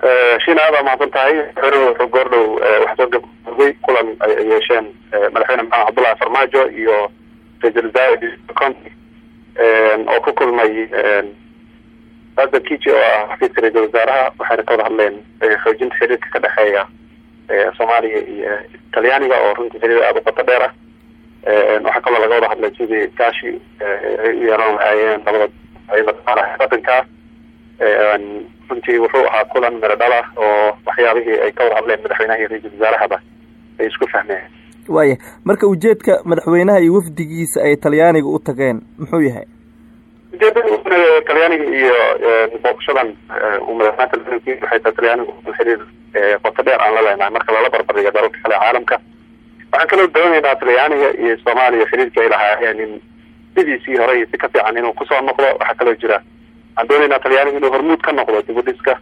shiina aad aa mahadsan tahay madaxweynuhu wuxuu goordhow waxaa soo gabagabay kulan ay yeesheen madaxweyne maxamed cabdullahi farmaajo iyo ra-iisul wasaare conti oo ku kulmay adan kiji oo ah xafiiska ra-iisul wasaaraha waxayna ka wada hadleen xoojinta xiriirka ka dhexeeya soomaaliya iyo talyaaniga oo runtii xiriir aada u qoto dheer ah waxaa kaloo laga wada hadlay sidii gaashi ay u yeelan lahaayeen labada wadanka runtii wuxuu ahaa kulan miro dhala oo waxyaabihii ay ka wada hadleen madaxweynaha iyo ra-iisul wasaarahaba ay isku fahmeen waaya marka ujeedka madaxweynaha iyo wafdigiisa ay talyaaniga u tageen muxuu yahay ujeedada talyaaniga iyo booqashadan uu madaxweynaha talyaaniga waxay tahay talyaaniga xiriir qoto dheer aan la leenahay marka lala barbardhigo dalalka kale caalamka waxaan kaloo doonaynaa talyaaniga iyo soomaaliya xiriirka ay lahaayeen in sidiisii hore iyo si ka fiican inuu kusoo noqdo waxaa kaloo jira waxaan doonaynaa talyaaniga inuu hormuud ka noqdo dibudhiska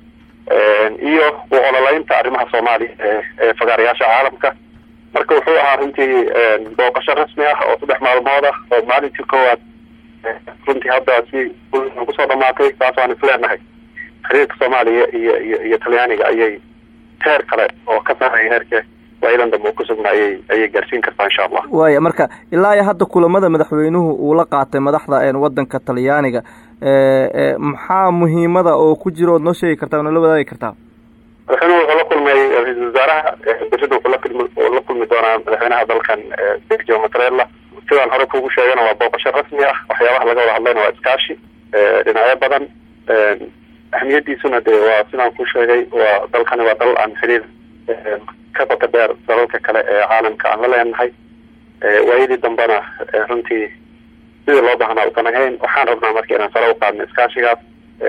iyo u ololeynta arrimaha soomaaliya ee fagaarayaasha caalamka marka wuxuu ahaa runtii booqasho rasmi ah oo saddex maalmood ah oo maalintii koowaad runtii hadda si kusoo dhamaatay saas waan isleenahay xiriirka soomaaliya iyo iyo iyo talyaaniga ayay heer kale oo ka sareeya heerka waayadan dambe uu kusugna ayay ayay gaarsiin kartaa insha allah waaya marka ilaa iyo hadda kulamada madaxweynuhu uu la qaatay madaxda wadanka talyaaniga maxaa muhiimada oo ku jira ood noo sheegi kartaa noo la wadaagi kartaa madaxweynuhu wuxuu la kulmay ra-iisul wasaaraha berida wuxuu lakilmi la kulmi doonaa madaxweynaha dalkan sergio matrela sidaan hore kugu sheegana waa booqasho rasmi ah waxyaabaha laga wada hadlayna waa iskaashi dhinacyo badan ahmiyadiisuna dee waa sidaan ku sheegay waa dalkani waa dal aan xiriir ka bata dheer dalalka kale ee caalamka aan la leenahay waayadii dambena runtii sidii loo baahnaa usan ahayn waxaan rabnaa marka inaan sare u qaadno iskaashigaas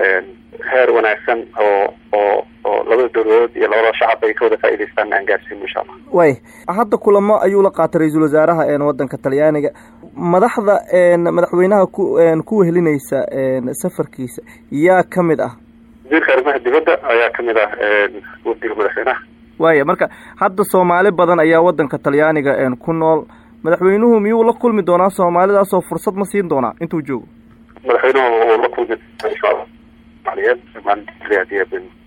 heer wanaagsan oo oo oo labada dowladood iyo labada shacab ay ka wada faa'idaystaan aan gaarsiino insha allah way hadda kulamo ayuu la qaatay ra-iisul wasaaraha wadanka talyaaniga madaxda madaxweynaha ku ku wehelinaysa safarkiisa yaa ka mid ah wasiirka arrimaha dibadda ayaa kamid ah wafdiga madaxweynaha waaya marka hadda soomaali badan ayaa wadanka talyaaniga ku nool madaxweynuhu miyuu la kulmi doonaa soomaalidaasoo fursad ma siin doonaa intuu joogo madaxweynuhu uu la kulmi insha allah maliyeed maalinta